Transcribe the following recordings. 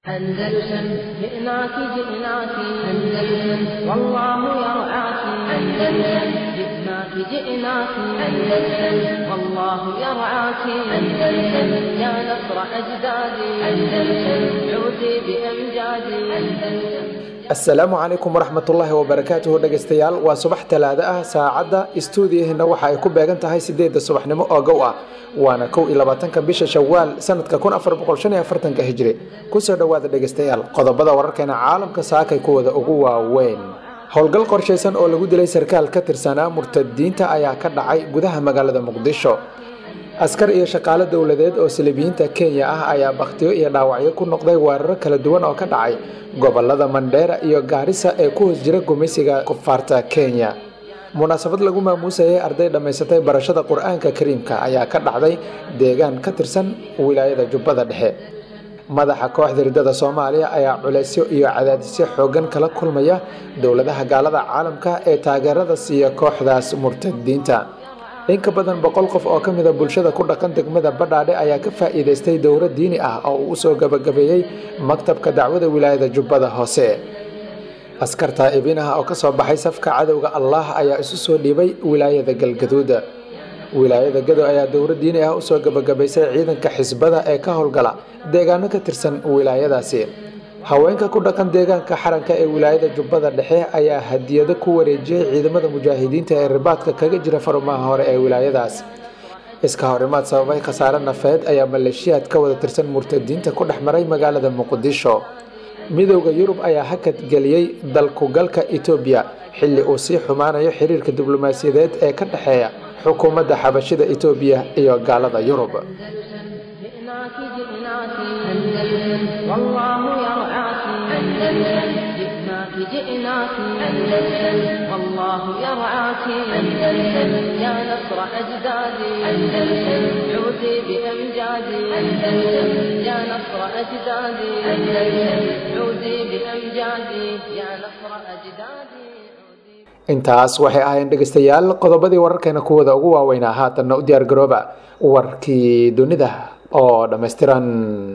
أندلسن جئناك جئناك أندلسن والله يرعاك أندلسن جئناك جئناك أندلسن والله يرعاك أندلسن يا نصر أجدادي أندلسن عودي بأمجادي أندلسن asalaamu calaykum waraxmatullaahi wabarakaatuhu dhegaystayaal waa subax talaado ah saacadda istuudiyahina waxa ay ku beegan tahay sideedda subaxnimo oo gow ah waana kow iyo labaatanka bisha shawaal sanadka kun afar boqol shan iyo afartanka hijri kusoo dhowaada dhegaystayaal qodobada wararkeena caalamka saakay kuwada ugu waaweyn howlgal qorshaysan oo lagu dilay sarkaal ka tirsanaa murtadiinta ayaa ka dhacay gudaha magaalada muqdisho askar iyo shaqaale dowladeed oo salibiyiinta kenya ah ayaa bakhtiyo iyo dhaawacyo ku noqday weeraro kala duwan oo ka dhacay gobolada mandheera iyo gaarisa ee ku hoos jira gumeysiga kufaarta kenya munaasabad lagu maamuusayay arday dhammaysatay barashada qur-aanka kariimka ayaa ka dhacday deegaan ka tirsan wilaayada jubbada dhexe madaxa kooxda riddada soomaaliya ayaa culeysyo iyo cadaadisyo xoogan kala kulmaya dowladaha gaalada caalamka ee taageerada siiya kooxdaas murtadiinta in ka badan boqol qof oo ka mida bulshada ku dhaqan degmada badhaadhe ayaa ka faa'iidaystay dowro diini ah oo uu usoo gabagabeeyey maktabka dacwada wilaayada jubbada hoose askar taa'ibiin ah oo kasoo baxay safka cadowga allah ayaa isu soo dhiibay wilaayada galgaduud wilaayada gado ayaa dowro diini ah usoo gabagabaysay ciidanka xisbada ee ka howlgala deegaano ka tirsan wilaayadaasi haweenka ku dhaqan deegaanka xaranka ee wilaayada jubbada dhexe ayaa hadiyado ku wareejiyey ciidamada mujaahidiinta ee ribaadka kaga jira farumaha hore ee wilaayadaas iska horimaad sababay khasaare nafeed ayaa maleeshiyaad ka wada tirsan murtadiinta ku dhex maray magaalada muqdisho midowda yurub ayaa hakad geliyey dalkugalka etoobiya xilli uu sii xumaanayo xiriirka diblomaasiyadeed ee ka dhexeeya xukuumadda xabashida etoobiya iyo gaalada yurub جئناك جئناك أندلسن والله يرعاك أندلسن جئناك جئناك أندلسن والله يرعاك أندلسن يا نصر أجدادي أندلسن عودي بأمجادي أندلسن يا نصر أجدادي أندلسن عودي بأمجادي يا نصر أجدادي intaas waxay ahayn dhegaystayaal qodobadii wararkeena kuwada ugu waaweynaa haatanna u diyaar garooba warkii dunida oo dhammaystiran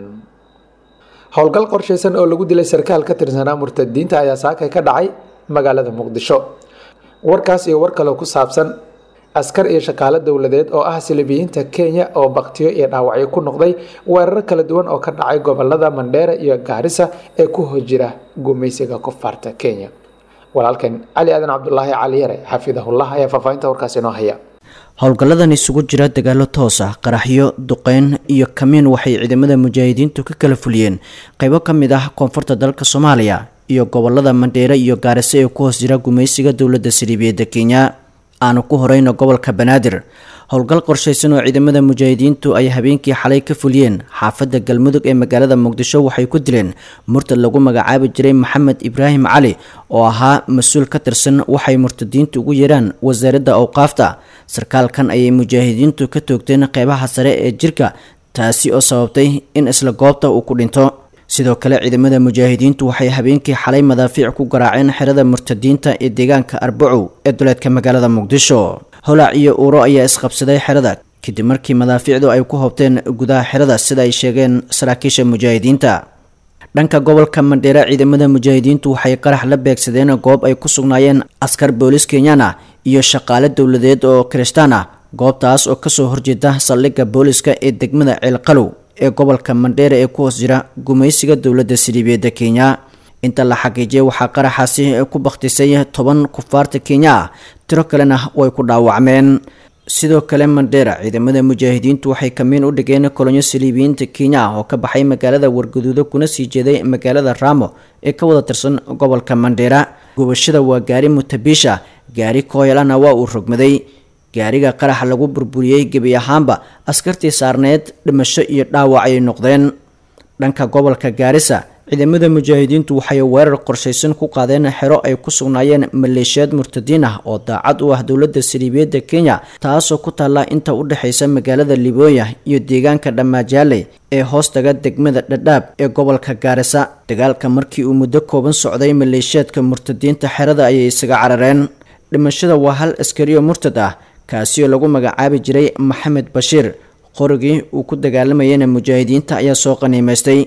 howlgal qorshaysan oo lagu dilay sarkaal ka tirsanaa murtadiinta ayaa saakay ka dhacay magaalada muqdisho warkaas iyo war kaloo ku saabsan askar iyo shaqaale dowladeed oo ah silibiyiinta kenya oo baktiyo iyo dhaawacyo ku noqday weeraro kala duwan oo ka dhacay gobolada mandheera iyo gaarisa ee ku hojira gumeysiga kufaarta kenya walaalkan cali aadan cabdulaahi cali yare xafidahullah ayaa faahfaahinta warkaas inoo haya howlgalladan isugu jira dagaalo toos ah qaraxyo duqeyn iyo kamiin waxay ciidamada mujaahidiintu ka kala fuliyeen qaybo ka mid ah koonfurta dalka soomaaliya iyo gobolada mandheere iyo gaariso ee ku hoos jira gumeysiga dowladda saliibiyadda kenya aanu ku horeyno gobolka banaadir howlgal qorshaysan oo ciidamada mujaahidiintu ay habeenkii xalay ka fuliyeen xaafadda galmudug ee magaalada muqdisho waxay ku dileen murtad lagu magacaabi jiray maxamed ibraahim cali oo ahaa mas-uul ka tirsan waxay murtadiintu ugu yeeraan wasaaradda awqaafta sarkaalkan ayay mujaahidiintu ka toogteen qeybaha sare ee jirka taasi oo sababtay in isla goobta uu ku dhinto sidoo kale ciidamada mujaahidiintu waxay habeenkii xalay madaafiic ku garaaceen xerada murtadiinta ee deegaanka arbacow ee duleedka magaalada muqdisho holac iyo uuro ayaa isqabsaday xerada kadib markii madaafiicdu ay ku hobteen gudaha xerada sida ay sheegeen saraakiisha mujaahidiinta dhanka gobolka mandheera ciidamada mujaahidiintu waxay qarax la beegsadeen goob ay ku sugnaayeen askar boolis kenyaan ah iyo shaqaale dowladeed oo kiristaan ah goobtaas oo kasoo horjeeda saldhigga booliska ee degmada ceelqalow ee gobolka mandheera ee ku hoos jira gumeysiga dowladda siliibiyadda kenya inta la xaqiijiyay waxaa qaraxaasi ku bakhtisay toban kufaarta kenya ah tiro kalena way ku dhaawacmeen sidoo kale mandheera ciidamada mujaahidiintu waxay kamiin u dhigeen kolonyo saliibiyiinta kenya ah oo ka baxay magaalada wargaduudo kuna sii jeeday magaalada ramo ee ka wada tirsan gobolka mandheera gubashada waa gaari mutabisha gaari kooyalana waa uu rogmaday gaariga qaraxa lagu burburiyey gebi ahaanba askartii saarneed dhimasho iyo dhaawac ayay noqdeen dhanka gobolka gaarisa ciidamada mujaahidiintu waxay weerar qorshaysan ku qaadeen xero ay ku sugnaayeen maleeshiyaad murtadiin ah oo daacad u ah dowladda saliibiyadda kenya taasoo ku taalla inta u dhexaysa magaalada libooya iyo deegaanka dhammaajaaley ee hoostaga degmada dhadhaab ee gobolka gaarisa dagaalka markii uu muddo kooban socday maleeshiyaadka murtadiinta xerada ayay isaga carareen dhimashada waa hal askariyo murtad ah kaasi oo lagu magacaabi jiray maxamed bashiir qorigii uu ku dagaalamayana mujaahidiinta ayaa soo qaniimaystay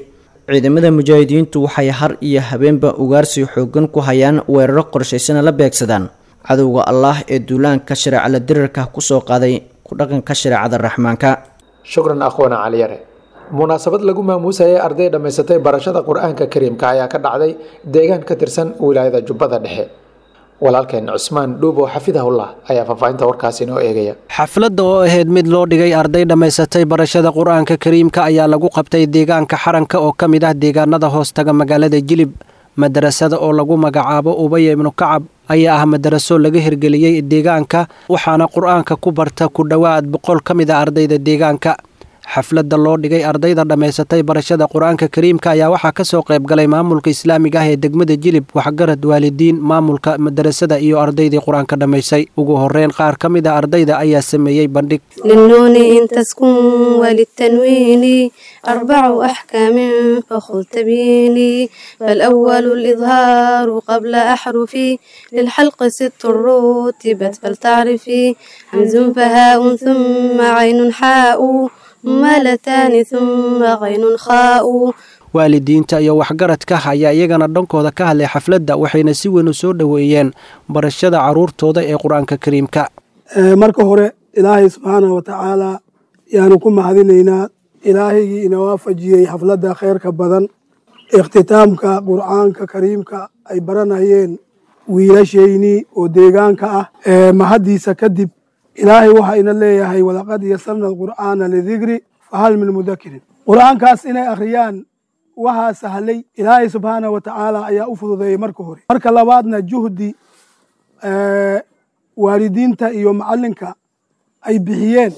ciidamada mujaahidiintu waxay har iyo habeenba ugaarsi xoogan ku hayaan weeraro qorshaysana la beegsadaan cadowga allaah ee duulaanka shareecala dirirka kusoo qaaday ku dhaqanka shareecada raxmaanka shukran akhwana caliyare munaasabad lagu maamuusayay arday dhammaysatay barashada qur-aanka kariimka ayaa ka dhacday deegaan ka tirsan wilaayada jubbada dhexe walaalkeen cusmaan dhuubo xafidahullah ayaa faahfaahinta warkaasi inoo eegaya xafladda oo ahayd mid loo dhigay arday dhammaysatay barashada qur-aanka kariimka ayaa lagu qabtay deegaanka xaranka oo ka mid ah deegaanada hoostaga magaalada jilib madarasada oo lagu magacaabo ubaya ibnu kacab ayaa ah madaraso laga hirgeliyey deegaanka waxaana qur-aanka ku barta ku dhowaad boqol ka mid a ardayda deegaanka xafladda loo dhigay ardayda dhammaysatay barashada qur-aanka kariimka ayaa waxaa ka soo qayb galay maamulka islaamiga ah ee degmada jilib waxgarad waalidiin maamulka madarasada iyo ardaydii qur-aanka dhammaysay ugu horeyn qaar ka mid a ardayda ayaa sameeyey bandhig للنون إن تسكن وللتنوين أربع أحكام فخذ تبيني فالأول الإظهار قبل أحرفي للحلق ست رتبت فلتعرفي همز فهاء ثم عين حاء مالتان ثم غين خاء waalidiinta iyo waxgaradka ayaa iyagana dhankooda ka hadlay xafladda waxayna si weyn u soo dhoweeyeen barashada caruurtooda ee qur-aanka kariimka marka hore ilaahay subxaanah wa tacaalaa yaanu ku mahadinaynaa ilaahaygii ina waafajiyey xafladda kheyrka badan ikhtitaamka qur'aanka kariimka ay baranayeen wiilashaynii oo deegaanka ah mahaddiisa kadib ilaahay waxaa ina leeyahay walaqad yasarna alqur'aana lidikri fahal min mudakirin qur'aankaas inay akhriyaan waxaa sahlay ilaahay subxaanah wa tacaala ayaa u fududeeyey marka hore marka labaadna juhdi waalidiinta iyo macalinka ay bixiyeen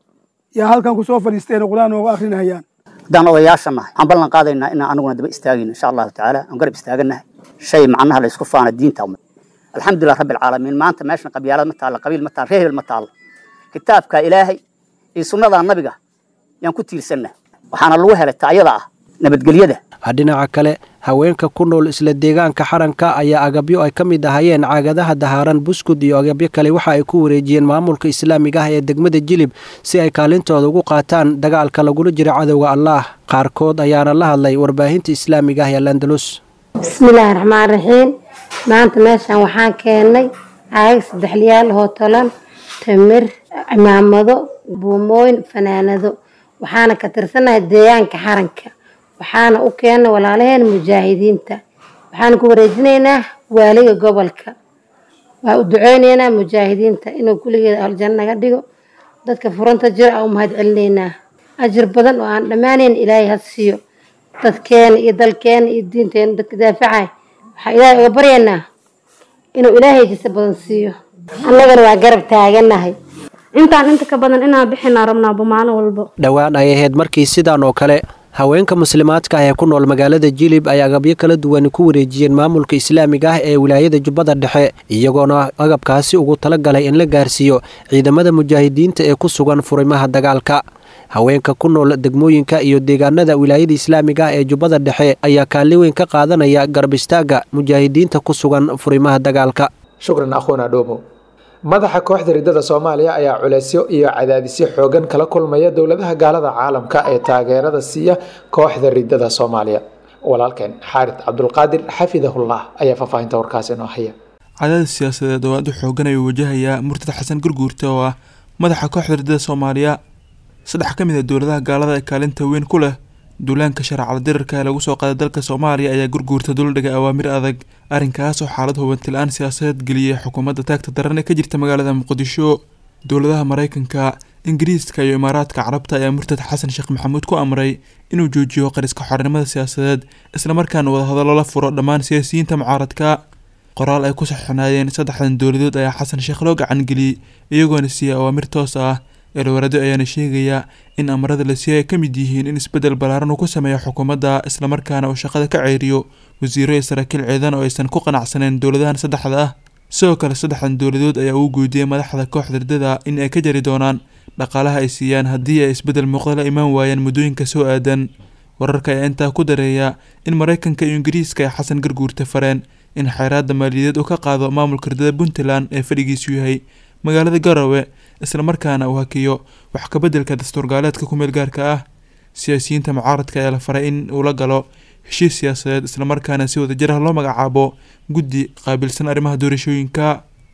yaa halkan kusoo fadhiisteen qur'aan ooga akrinayaan haddaan odayaasha nahay waxaan ballan qaadaynaa inaan aniguna daba istaagayno insha allahu tacaala aan garab istaaganahay shay macnaha la isku faana diinta umad alxamdulilah rabbi alcaalamiin maanta meeshan qabyaalad ma taalla qabiil ma taalla reer hebel ma taalla kitaabka ilaahay iyo sunnada nabiga yaan ku tiirsannahay waxaana lagu helay taayada ah nabadgelyada dhinaca kale haweenka ku nool isla deegaanka xaranka ayaa agabyo ay ka mid ahayeen caagadaha dahaaran buskud iyo agabyo kale waxa ay ku wareejiyeen maamulka islaamiga ah ee degmada jilib si ay kaalintooda ugu qaataan dagaalka lagula jiro cadowga allaah qaarkood ayaana la hadlay warbaahinta islaamiga ah ee landalus bismillaahi raxmaan raxiim maanta meeshaan waxaan keennay caagag saddexliyaal oo tolan tamir cimaamado buumooyin fanaanado waxaana ka tirsanahay deegaanka xaranka waxaana u keena walaalaheen mujaahidiinta waxaana ku wareejinaynaa waaliga gobolka waa u duceyneynaa mujaahidiinta inuu kulligeeda aljanno naga dhigo dadka furanta jira aa u mahad celinaynaa ajir badan oo aan dhammaanayn ilaahay ha siiyo dadkeena iyo dalkeena iyo diinteena dadka daafacay waxaa ilaahay uga baryaynaa inuu ilaahay jisa badan siiyo annagana waa garab taaganahay intaan inta ka badan inaan bixinaa rabnaaba maalin walba dhowaan ay ahayd markii sidaan oo kale haweenka muslimaadka ah ee ku nool magaalada jilib ay agabyo kala duwan ku wareejiyeen maamulka islaamiga ah ee wilaayada jubbada dhexe iyagoona agabkaasi ugu talagalay in la gaarsiiyo ciidamada mujaahidiinta ee ku sugan furimaha dagaalka haweenka ku nool degmooyinka iyo deegaanada wilaayada islaamiga ah ee jubbada dhexe ayaa kaalin weyn ka qaadanaya garab istaaga mujaahidiinta ku sugan furimaha dagaalka shukran akhwana dhoobo madaxa kooxda riddada soomaaliya ayaa culeysyo iyo cadaadisyo xoogan kala kulmaya dowladaha gaalada caalamka ee taageerada siiya kooxda riddada soomaaliya walaalkeen xaarid cabdulqaadir xafidahullah ayaa faahfaahinta warkaasi inoo haya cadaadis siyaasadeed oo aad u xoogan ayuu wajahayaa murtad xasan gurguurta oo ah madaxa kooxda riddada soomaaliya saddex ka mid a dowladaha gaalada ee kaalinta weyn ku leh duulaanka sharcala dirarka ee lagu soo qaaday dalka soomaaliya ayaa gurguurta duldhigay awaamir adag arrinkaas oo xaalad hubanti-la-aan siyaasadeed geliyay xukuumadda taagta daran ee ka jirta magaalada muqdisho dowladaha mareykanka ingiriiska iyo imaaraadka carabta ayaa murtad xasan sheekh maxamuud ku amray inuu joojiyo qariska xornimada siyaasadeed islamarkaana wadahadallo la furo dhammaan siyaasiyiinta mucaaradka qoraal ay ku saxinaayeen saddexdan dowladood ayaa xasan sheekh loo gacangeliyey iyagoona siiyay awaamir toos ah eelwarado ayaana sheegaya in amarada la siiyay ay ka mid yihiin in isbeddel ballaaran uu ku sameeyo xukuumadda islamarkaana uu shaqada ka ceyriyo wasiiro iyo saraakiil ciidan oo aysan ku qanacsaneyn dowladahan saddexda ah sidoo kale saddexdan dowladood ayaa uu guudiyey madaxda kooxda riddada in ay ka jari doonaan dhaqaalaha ay siiyaan haddii ay isbeddel muuqda la imaan waayaan muddooyinka soo aadan wararka ayaa intaa ku dareeya in mareykanka iyo ingiriiska ay xasan garguurta fareen in xeeraadda maaliyadeed uu ka qaado maamulka riddada puntland ee fadhigiisu yahay magaalada garowe islamarkaana uu hakiyo wax kabeddelka dastuur gaaleedka ku meel gaarka ah siyaasiyiinta mucaaradka ayaa la faray in uu la galo heshiis siyaasadeed islamarkaana si wadajir ah loo magacaabo guddi qaabilsan arrimaha doorashooyinka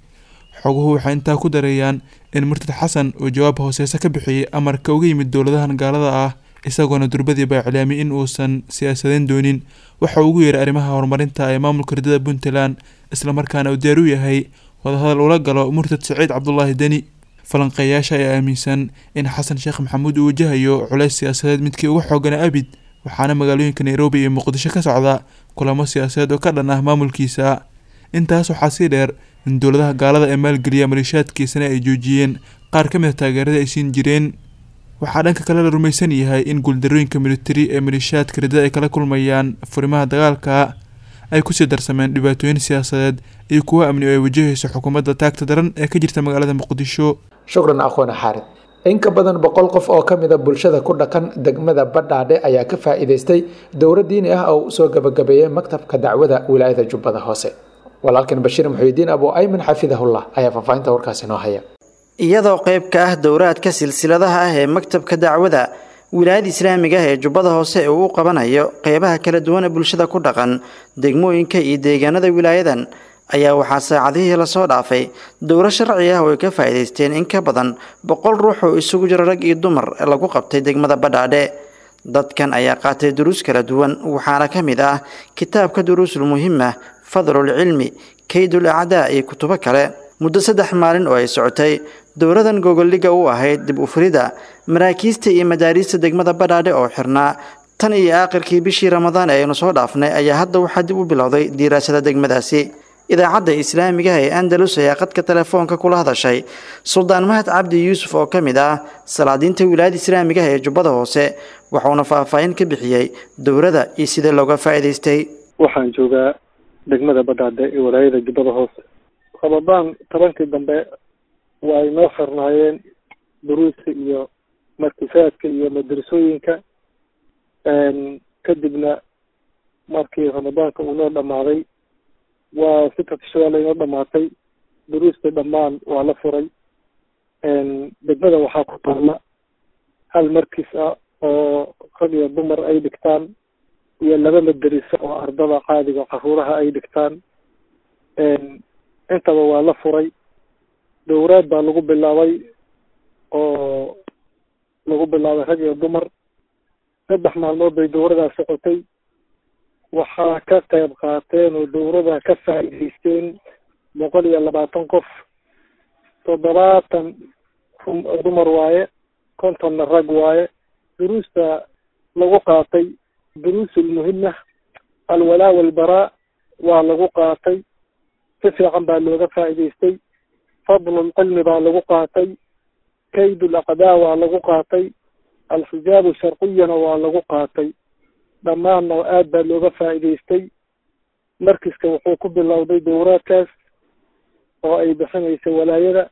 xoguhu waxay intaa ku dareeyaan in murtad xasan uu jawaab hooseese ka bixiyey amarka uga yimid dowladahan gaalada ah isagoona durbadiiba iclaamiyay in uusan siyaasadeyn doonin waxa uu ugu yeeray arrimaha horumarinta ee maamulka ridada puntland islamarkaana uu diyaar u yahay wadahadal ula galo murtad saciid cabdulaahi deni falanqeeyaasha ayaa aaminsan in xasan sheekh maxamuud uu wajahayo culays siyaasadeed midkii uga xoogana abid waxaana magaalooyinka nairobi iyo muqdisho ka socda kulamo siyaasadeed oo ka dhan ah maamulkiisa intaas waxaa sii dheer in dowladaha gaalada ee maalgeliya maleeshiyaadkiisana ay joojiyeen qaar ka mid a taageerada ay siin jireen waxaa dhanka kale la rumaysan yahay in guuldarooyinka militari ee maleeshiyaadka ridada ay kala kulmayaan furimaha dagaalka ay kusii darsameen dhibaatooyin siyaasadeed iyo kuwo amni oo ay wajahayso xukuumadda taagta daran ee ka jirta magaalada muqdisho shukran aqoona xaarid in ka badan boqol qof oo ka mid a bulshada ku dhaqan degmada badhaadhe ayaa ka faa'iidaystay dowro diini ah oo usoo gabagabeeyey maktabka dacwada wilaayada jubbada hoose walaalkan bashiir muxuudiin abu ayman xafidahullah ayaa faahfaahinta warkaasi noo haya iyadoo qayb ka ah dowraadka silsiladaha ah ee maktabka dacwada wilaayada islaamiga ah ee jubbada hoose ee uu u qabanayo qeybaha kala duwan ee bulshada ku dhaqan degmooyinka iyo deegaanada wilaayadan ayaa waxaa saacadihii lasoo dhaafay dowro sharci ah oo ay ka faa'iidaysteen in ka badan boqol ruux oo isugu jira rag iyo dumar lagu qabtay degmada badhaadhe dadkan ayaa qaatay duruus kala duwan waxaana ka mid ah kitaabka duruusul muhima fadlul cilmi kaydul acdaa iyo kutubo kale muddo saddex maalin oo ay socotay dowladan gogoldhiga u ahayd dib u furida maraakiista iyo madaariista degmada badhaadhe oo xirnaa tan iyo aakhirkii bishii ramadaan ee aynu soo dhaafnay ayaa hadda waxaa dib u bilowday diiraasada degmadaasi idaacadda islaamigaha ee andalus ayaa qadka telefoonka kula hadashay suldaan mahad cabdi yuusuf oo ka mid ah salaadiinta wilaayada islaamigaha ee jubbada hoose waxauna faahfaahin ka bixiyey dowladda iyo sidee looga faa'iidaystay waxaan joogaa degmada badhaadhe ee walaayada jubbada hoose ramadaan tobankii dambe way noo xirnaayeen duruuska iyo markisaadka iyo madrasooyinka kadibna markii ramadaanka uu noo dhammaaday waa si katishadaa laynoo dhamaatay duruusta dhammaan waa la furay degmada waxaa ku taalla hal markis ah oo rag iyo dumar ay dhigtaan iyo laba madariso oo ardada caadiga caruuraha ay dhigtaan intaba waa la furay dowraad baa lagu bilaabay oo lagu bilaabay rag iyo dumar saddex maalmood bay dowradaa socotay waxaa ka qayb qaateen oo dowrada ka faa'iidaysteen boqol iyo labaatan qof toddobaatan dumar waaye kontonna rag waaye duruusta lagu qaatay duruusulmuhima alwalaa walbaraa waa lagu qaatay si fiican baa looga faa'iidaystay fadlulcilmi baa lagu qaatay kaydul aqdaa waa lagu qaatay alxijaabu sharciyana waa lagu qaatay dhammaanna aad baa looga faa'iidaystay markiska wuxuu ku bilowday dowraadkaas oo ay bixinaysa walaayada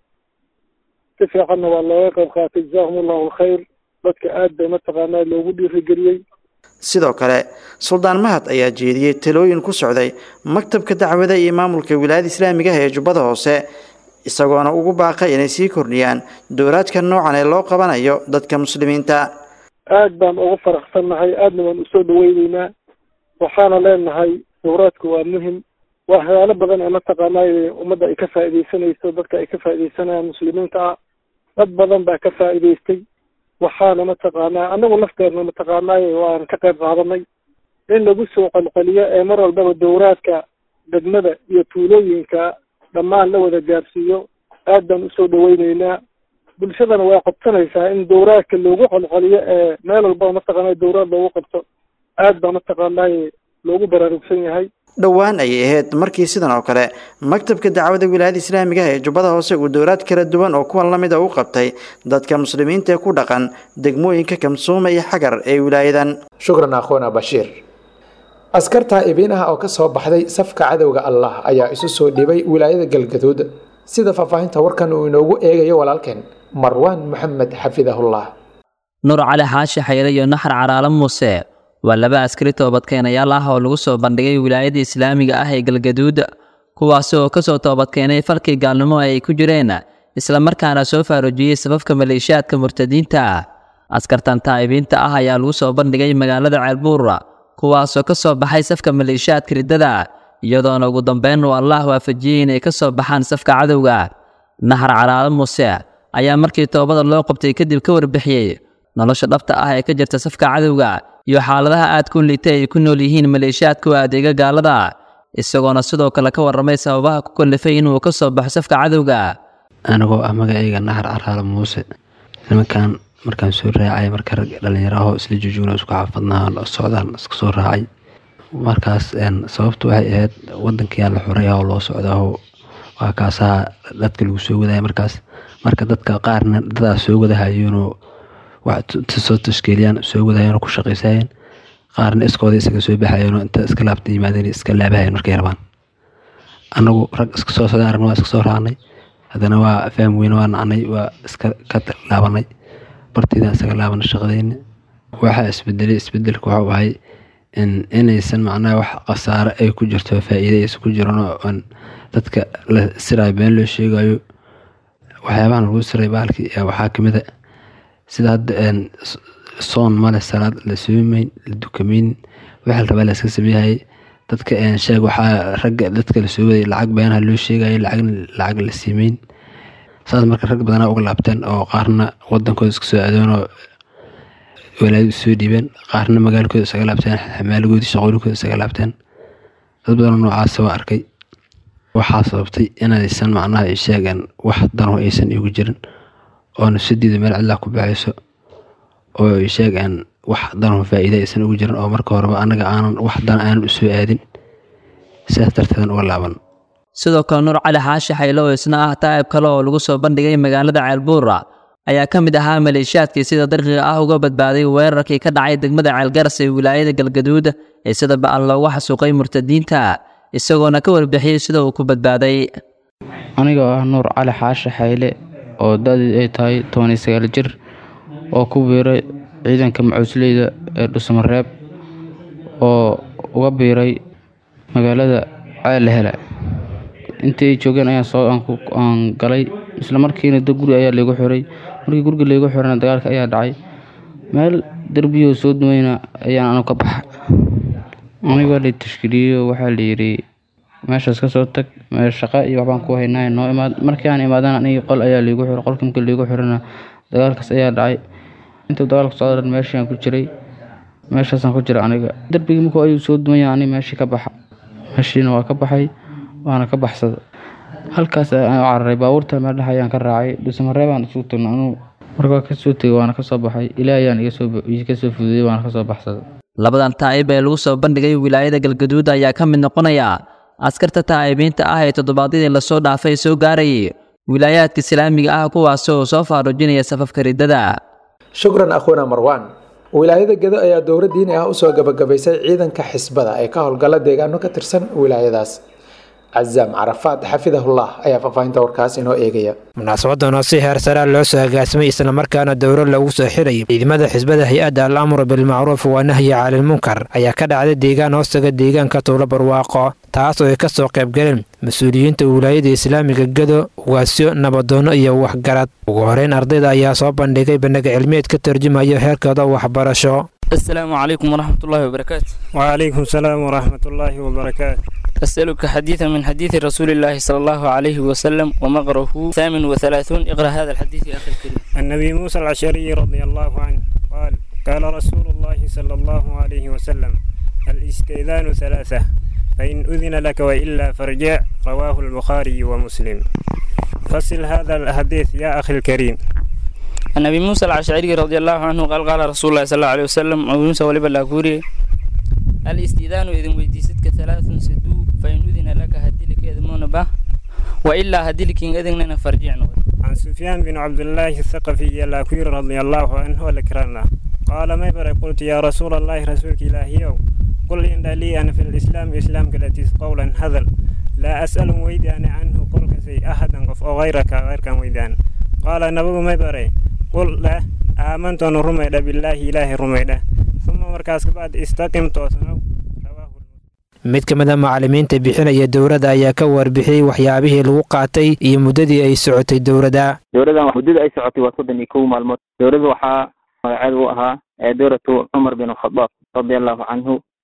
si fiicanna waa looga qayb qaatay jazaahum allahu alkhayr dadka aad bay mataqaanaa loogu dhiirigeliyey sidoo kale suldaan mahad ayaa jeediyey talooyin ku socday maktabka dacwada iyo maamulka wilaayada islaamigaha ee jubbada hoose isagoona ugu baaqay inay sii kordhiyaan dowraadka noocan ee loo qabanayo dadka muslimiinta aad baan ugu faraxsannahay aadna waan usoo dhaweyneynaa waxaana leenahay dowraadku waa muhim waa waxyaalo badan ee mataqaanay ummadda ay ka faa'iidaysanayso dadka ay ka faa'iidaysanayaan muslimiinta ah dad badan baa ka faa'iidaystay waxaana mataqaanaa anagu lafteedna mataqaanay waan ka qayb qaadanay in lagu soo qalqaliyo ee mar walbaba dowraadka degmada iyo tuulooyinka dhammaan la wada gaarsiiyo aad baan usoo dhaweyneynaa bulshadana way qabsanaysaa in dowraadka loogu qalqaliyo ee meel walbaba mataqaanay dowraad loogu qabto aad baa mataqaanay loogu baraarugsan yahay dhowaan ayay ahayd markii sidan oo kale maktabka dacwada wilaayada islaamiga ee jubbada hoose uu dowlaad kala duwan oo kuwan lamid a u qabtay dadka muslimiinta ee ku dhaqan degmooyinka kamsuuma iyo xagar ee wilaayadan shukran akhoona bashiir askarta ibiin ah oo ka soo baxday safka cadowga allah ayaa isu soo dhibay wilaayada galgaduud sida faahfaahinta warkan uu inoogu eegayo walaalkeen marwaan maxamed xafidahullah nuur cali xaashi xayre iyo naxar caraalo muuse waa laba askari toobadkeenayaal ah oo lagu soo bandhigay wilaayada islaamiga ah ee galgaduud kuwaasi oo ka soo toobadkeenay falkii gaalnimo ay ku jireen islamarkaana soo faarujiyey safafka maleeshiyaadka murtadiinta ah askartan taa'ibiinta ah ayaa lagu soo bandhigay magaalada ceelbuura kuwaasoo ka soo baxay safka maleeshiyaadka riddada iyadoona ugu dambeyn uu allah waafajiyey inay ka soo baxaan safka cadowga naxar calaalo muuse ayaa markii toobada loo qabtay kadib ka warbixiyey nolosha dhabta ah ee ka jirta safka cadowga iyo xaaladaha aadku liitay ay ku nool yihiin maleeshiyaadka u adeega gaalada isagoona sidoo kale ka warramay sababaha ku kallifay inuu ka soo baxo safka cadowga anigoo ah magacayga naxar caraalo muuse nimankan markaan soo raacay marka rag dhallinyaraho isla jujuuna isku xaafadnaa socdaan iska soo raacay markaas sababtu waxay ahayd wadankiyaa la xoray oo loo socdaho waa kaasaha dadka lagu soo wadaya markaas marka dadka qaarna dadaa soo wadahayeenoo soo tashkiiliyaan soo wadahayeenoo ku shaqaysayeen qaarna iskooda isaga soo baxayeenoo inta iska laabta yimaadeen iska laabahayeen markay rabaan anagu rag iska soo socdaan aragna waa iska soo raacnay haddana waa fahm weyne waa nacnay waa iska ka laabanay bartiidaan isaga laabanay shaqadeyni waxaa isbedelay isbedelka waxau ahay inaysan macnaha wax khasaare ay ku jirto faa'iida aysan ku jiran oo dadka la sirayo been loo sheegayo waxyaabahan lagu siray bahalkii waxaa kamid a sida hadda soon male salaad la soomayn la dukamayn waxa la rabaa la iska sameeyay dadka sheeg waxaa ragga dadka la soo waday lacag beenaha loo sheegayay lacagna lacag la siimeyn saas marka rag badanaa uga laabteen oo qaarna wadankooda iska soo adoon oo walaadi soo dhiibeen qaarna magaalkooda isaga laabteen xamaaligoodii shaqooyinkooda isaga laabteen dad badanoo noocaasa waa arkay waxaa sababtay inaysan macnaha ay sheegaan wax dano aysan igu jirin oo nafsadiida meel cidlaa ku baxayso oo ay sheegaan wax dano faa'iida aysan ugu jirin oo marka horeba anaga aanan wax dan aanan u soo aadin sidaas darteedan uga laaban sidoo kale nuur cali xaashi xaylo oo isna ah taa'ib kale oo lagu soo bandhigay magaalada ceelbuura ayaa ka mid ahaa maleeshiyaadkii sida darqiga ah uga badbaaday weerarkii ka dhacay degmada ceelgaras ee wilaayada galgaduud ee sida ba'an loogu xasuuqay murtadiinta isagoona ka warbixiyey sida uu ku badbaaday anigoo ah nuur cali xaashi xayle oo da-deed ay tahay toban iyo sagaal jir oo ku biiray ciidanka macuusleyda ee dhusmareeb oo uga biiray magaalada ceellehele intii ay joogeen ayaan soo aan galay isla markiina da guri ayaa laygu xiray markii guriga laygu xirana dagaalka ayaa dhacay meel derbiyoo soo dumayna ayaan anu ka baxa anigoo lay tashkiiliyeyo waxaa layidhi meeshaas ka soo tag meel shaqa iyo waxbaan ku haynaa noo imaad markii aan imaadana anigii qol ayaa laygu xiray qolkii markii laygu xirana dagaalkaas ayaa dhacay intuu dagaalka socdan meeshaan ku jiray meeshaasaan ku jira aniga derbigii markuu ayuu soo dumaya ani meeshii ka baxa meeshiina waa ka baxay waana ka baxsada halkaas aan u cararay baabuurta meel dhex ayaan ka raacay dhuusamareebaan isugu tagna anuu markaa kasoo tegay waana kasoo baxay ilaa ayaan iga soo fududey waana kasoo baxsaday labadan taa'ib ee lagu soo bandhigay wilaayada galgaduud ayaa ka mid noqonaya askarta taa'ibiinta ah ee toddobaadyadii lasoo dhaafay soo gaarayay wilaayaadka islaamiga ah kuwaasi oo soo faaruujinaya safafka riddada shukran akhwana marwan wilaayada gedo ayaa dowra diini ah usoo gabagabaysay ciidanka xisbada ee ka howlgala deegaano ka tirsan wilaayadaas cazaam carafaad xafidahullah ayaa faahfaahinta warkaas inoo eegaya munaasabadan oo si heer saraa loo soo agaasimay islamarkaana dowro lagu soo xirayay ciidamada xisbada hay-adda al amru bilmacruuf waa nahyi calilmunkar ayaa ka dhacday deegaan hoostaga deegaanka tuulo barwaaqo taas oo ay ka soo qaybgaleen mas-uuliyiinta wilaayada islaamiga gedo ugaasyo nabadoono iyo waxgarad ugu horeyn ardayda ayaa soo bandhigay bandhiga cilmiyeed ka tarjumayo heerkooda waxbarasho السلام عليكم ورحمة الله وبركاته وعليكم السلام ورحمة الله وبركاته أسألك حديثا من حديث رسول الله صلى الله عليه وسلم ومقره ثامن وثلاثون اقرأ هذا الحديث يا أخي الكريم النبي موسى العشري رضي الله عنه قال قال رسول الله صلى الله عليه وسلم الاستئذان ثلاثة فإن أذن لك وإلا فارجع رواه البخاري ومسلم فصل هذا الحديث يا أخي الكريم النبي موسى العشعري رضي الله عنه قال قال رسول الله صلى الله عليه وسلم أبو موسى ولبا لاكوري الاستئذان إذن ويديستك ثلاث سدو فإن أذن لك هدلك يذمون به وإلا هدلك إذن فرجعنا عن سفيان بن عبد الله الثقفي اللاكوري رضي الله عنه والكرامة قال ما يبرى قلت يا رسول الله رسولك إلهي قل إن لي أنا في الإسلام إسلام كالتي قولا هذل لا أسأل ويدان عنه قل كسي أحدا قف أو غيرك غير كان ويدان قال نبو ما يبرى قل لا آمنت أن رميد بالله إله رميد ثم مركز بعد استقم توسنو mid ka mid a macallimiinta bixinaya dowladda ayaa ka warbixiyey waxyaabihii lagu qaatay iyo muddadii ay socotay dowladda dowladdan muddada ay socotay waa soddon iyo kow maalmood dowladda waxaa magaceeda u ahaa dowlatu cumar bin khadaab radia allahu canhu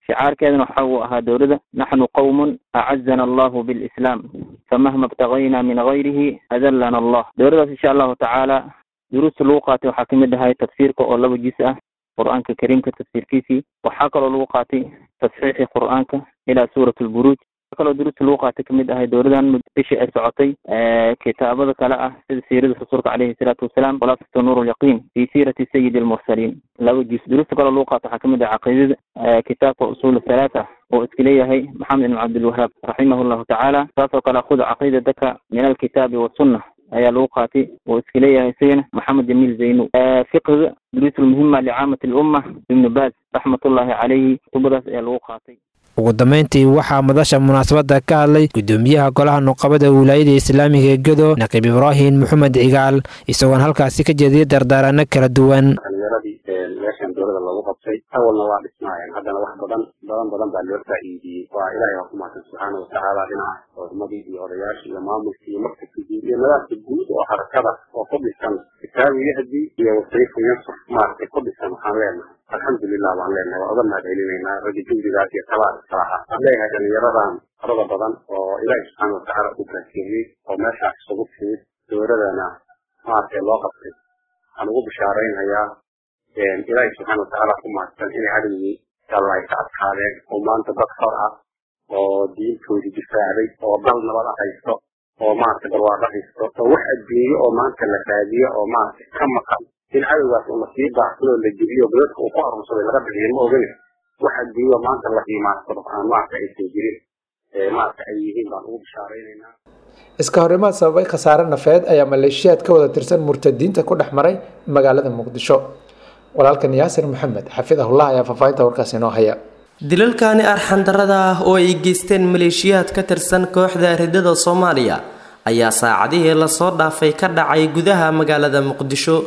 shicaarkeedana waxa uu ahaa dowladda naxnu qowmun acazana allahu bilislaam famahma ibtagayna min gayrihi adallana allah dowladdaas insha allahu tacaala duruusta lagu qaatay waxaa kamid ahay tafsiirka oo laba jis ah qur-aanka kariimka tafsiirkiisii waxaa kaloo lagu qaatay tasxiixi qur-aanka ilaa suurat lburuuj waxaa kaloo duruusta lagu qaatay kamid ahay dowladan bishii ay socotay kitaabada kale ah sida siirada rasuulka caleyhi salaatu wasalaam khulaasatu nuur lyaqiin fi siirati sayidi almursaliin laba jis duruusta kaloo lagu qaatay waxaa kamid ah caqiidada kitaabka usul halaat ah oo iska leeyahay maxamed ibn cabdilwahaab raximah llahu tacaala saasoo kale khud caqiidataka min alkitaabi wasunna ayaa lagu qaatay oo iska leeyahay isagana maxamed jamiil zaynu fiqhiga duruus lmuhima licaamati lumma ibnu baaz raxmatullahi caleyhi kutubadaas ayaa lagu qaatay ugu dambeyntii waxaa madasha munaasabadda ka hadlay gudoomiyaha golaha nuqabada wilaayada islaamiga ee gedo naqiib ibraahim maxamed cigaal isagoon halkaasi ka jeediyay dardaarano kala duwan dhalinyaradii meeshan dowlada loogu qabtay awalna waa dhismaayeen haddana wax badan badan badan baa loo faa'iidiyey waa ilaahay waa ku mahadsan subxaana watacaala dhinaca culimadii iyo odayaashii iyo maamulkii iyo maktabkii guud iyo nadaafka guud oo harakada oo ku dhisan kitaabu yahdi iyo wasayfu yansur maaragtay ku dhisan waxaan leenahay alxamdulilah baan leenahay waa uga mahadcelinaynaa ragga juhdigaas iyo talaa iskalaha waxaan leeyahay dhalinyaradan farada badan oo ilaahi subxaana watacaala ku baakeeyey oo meeshaas isugu timid dowladana maaragtay loo qabtay waxaan ugu bishaaraynayaa ilaahi subxaana watacaala ku mahadsan inay cadowgii alla ay ka adkaadeen oo maanta dad xor ah oo diintoodii difaacday oo dal nabad ah haysto oo maaragtay barwaaqo haysto oo wax adduunyo oo maanta la raadiyo oo maaragtay ka maqan in cadowgaas uu lasii baahsadoo la jebiyo godadka uu ku arursaday laga bixiyo ma ogane wax adduunyo maanta la qiimaansado aan maaragtay aysan jirin maaragta ay yihiin baan ugu bishaaraynaynaa iska horimaad sababay khasaare nafeed ayaa maleeshiyaad ka wada tirsan murtadiinta ku dhex maray magaalada muqdisho walaalkan yaasir maxamed xafidahullah ayaa faahfaahinta warkaas inoo haya dilalkani arxandarada ah oo ay geysteen maleeshiyaad ka tirsan kooxda ridada soomaaliya ayaa saacadihii lasoo dhaafay ka dhacay gudaha magaalada muqdisho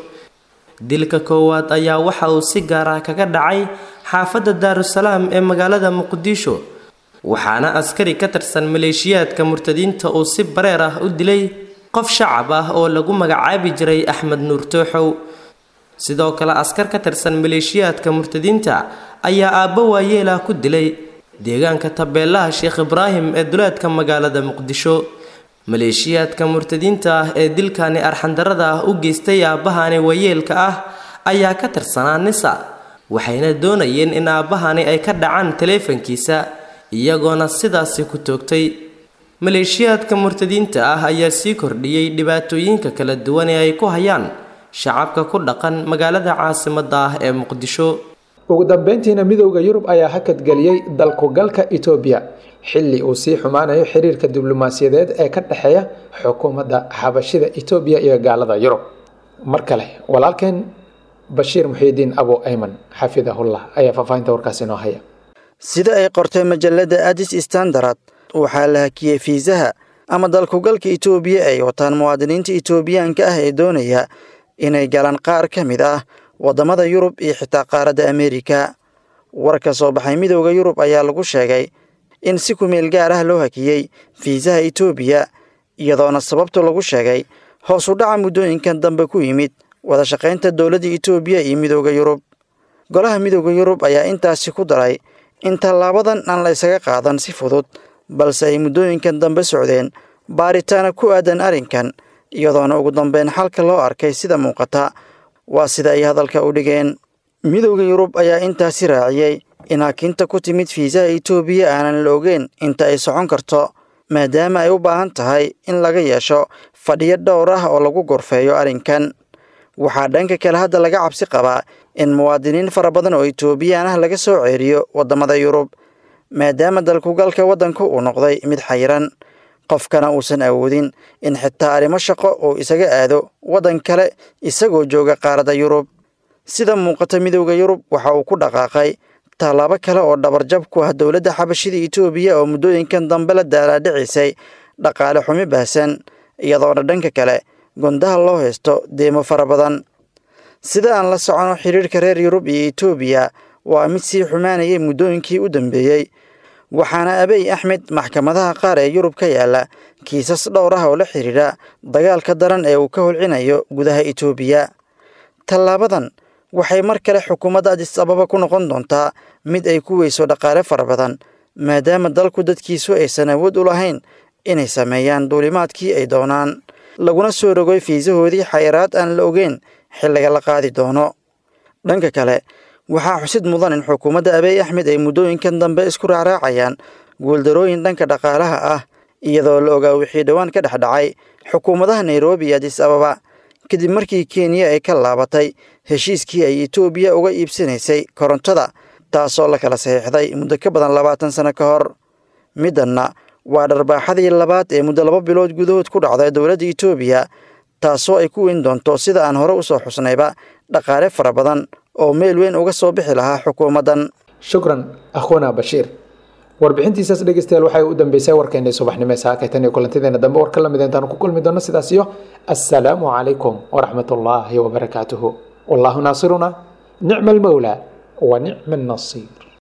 dilka koowaad ayaa waxa uu si gaar ah kaga dhacay xaafadda daarusalaam ee magaalada muqdisho waxaana askari ka tirsan maleeshiyaadka murtadiinta uu si bareer ah u dilay qof shacab ah oo lagu magacaabi jiray axmed nuur tooxow sidoo kale askar ka tirsan maleeshiyaadka murtadiinta ayaa aabbo waayeelah ku dilay deegaanka tabeelaha sheekh ibraahim ee duleedka magaalada muqdisho maleeshiyaadka murtadiinta ah ee dilkani arxandarada ah u geystay aabbahani waayeelka ah ayaa ka tirsanaa nisa waxayna doonayeen in aabbahani ay ka dhacaan taleefankiisa iyagoona sidaasi ku toogtay maleeshiyaadka murtadiinta ah ayaa sii kordhiyey dhibaatooyinka kala duwan ee ay ku hayaan shacabka ku dhaqan magaalada caasimadda ah ee muqdisho ugu dambeyntiina midowda yurub ayaa hakadgeliyey dalkugalka etoobiya xilli uu sii xumaanayo xiriirka diblomaasiyadeed ee ka dhexeeya xukuumadda xabashida etoobiya iyo gaalada yurub mar kale walaalkeen bashiir muxiidiin abo ayman xafidahullah ayaa faahfaahinta warkaas inoo haya sida ay qortay majalada adis standard waxaa la hakiyey fiisaha ama dalkugalka itoobiya ay wataan muwaadiniinta itoobiyaanka ah ee doonaya inay galaan qaar ka mid ah waddamada yurub iyo xitaa qaaradda ameerika war ka soo baxay midowda yurub ayaa lagu sheegay in si kumeel gaar ah loo hakiyey fiisaha itoobiya iyadoona sababtu lagu sheegay hoos u dhaca muddooyinkan dambe ku yimid wada shaqaynta dowladda itoobiya iyo midowda yurub golaha midowda yurub ayaa intaasi ku daray in tallaabadan aan la ysaga qaadan si fudud balse ay muddooyinkan dambe socdeen baaritaana ku aadan arrinkan iyadoona ugu dambeyn xalka loo arkay sida muuqata waa sida ay hadalka u dhigeen midowda yurub ayaa intaasi raaciyey in hakinta ku timid fiisaha itoobiya aanan la ogeyn inta ay socon karto maadaama ay u baahan tahay in laga yeesho fadhiyo dhowr ah oo lagu gorfeeyo arrinkan waxaa dhanka kale hadda laga cabsi qabaa in muwaadiniin fara badan oo itoobiyaan ah laga soo ceeriyo waddamada yurub maadaama dalkugalka waddanku uu noqday mid xayiran qofkana uusan awoodin in xitaa arrimo shaqo uu isaga aado waddan kale isagoo jooga qaaradda yurub sida muuqata midowda yurub waxa uu ku dhaqaaqay tallaabo kale oo dhabarjab ku ah dowladda xabashida itoobiya oo muddooyinkan dambe la daalaadhicisay dhaqaale xumi baahsan iyadoona dhanka kale gundaha loo haysto deemo fara badan sida aan la socono xiriirka reer yurub iyo itoobiya waa mid sii xumaanayay muddooyinkii u dambeeyey waxaana abiy axmed maxkamadaha qaar ee yurub ka yaala kiisas dhowr ah oo la xidhiidha dagaalka daran ee uu ka holcinayo gudaha itoobiya tallaabadan waxay mar kale xukuumadda adis ababa ku noqon doontaa mid ay ku weyso dhaqaale fara badan maadaama dalku dadkiisu aysan awood u lahayn inay sameeyaan duulimaadkii ay doonaan laguna soo rogoy fiisahoodii xayiraad aan la ogeyn xilliga la qaadi doono dhanka kale waxaa xusid mudan in xukuumadda abiy axmed ay muddooyinkan dambe isku raaraacayaan guuldarooyin dhanka dhaqaalaha ah iyadoo la ogaa wixii dhowaan ka dhex dhacay xukuumadaha nairobi iyo adis ababa kadib markii kenya ay ka laabatay heshiiskii ay etoobiya uga iibsanaysay korontada taasoo la kala saxiixday muddo ka badan labaatan sano ka hor middanna waa dharbaaxadii labaad ee muddo laba bilood gudahood ku dhacday dowladda etoobiya taasoo ay ku weyn doonto sida aan hore usoo xusnayba dhaqaale fara badan oo meel weyn uga soo bixi lahaa xukuumaddan shukran akhwana bashiir warbixintiisaas dhegeystayaal waxay u dambeysay warkeennii subaxnimo ee saakaytan iyo kulantideena dambe war ka lamid intaanu ku kulmi doono sidaas iyo assalaamu calaykum waraxmat ullaahi wabarakaatuhu wallaahu naasiruna nicma almawlaa wa nicma annasiir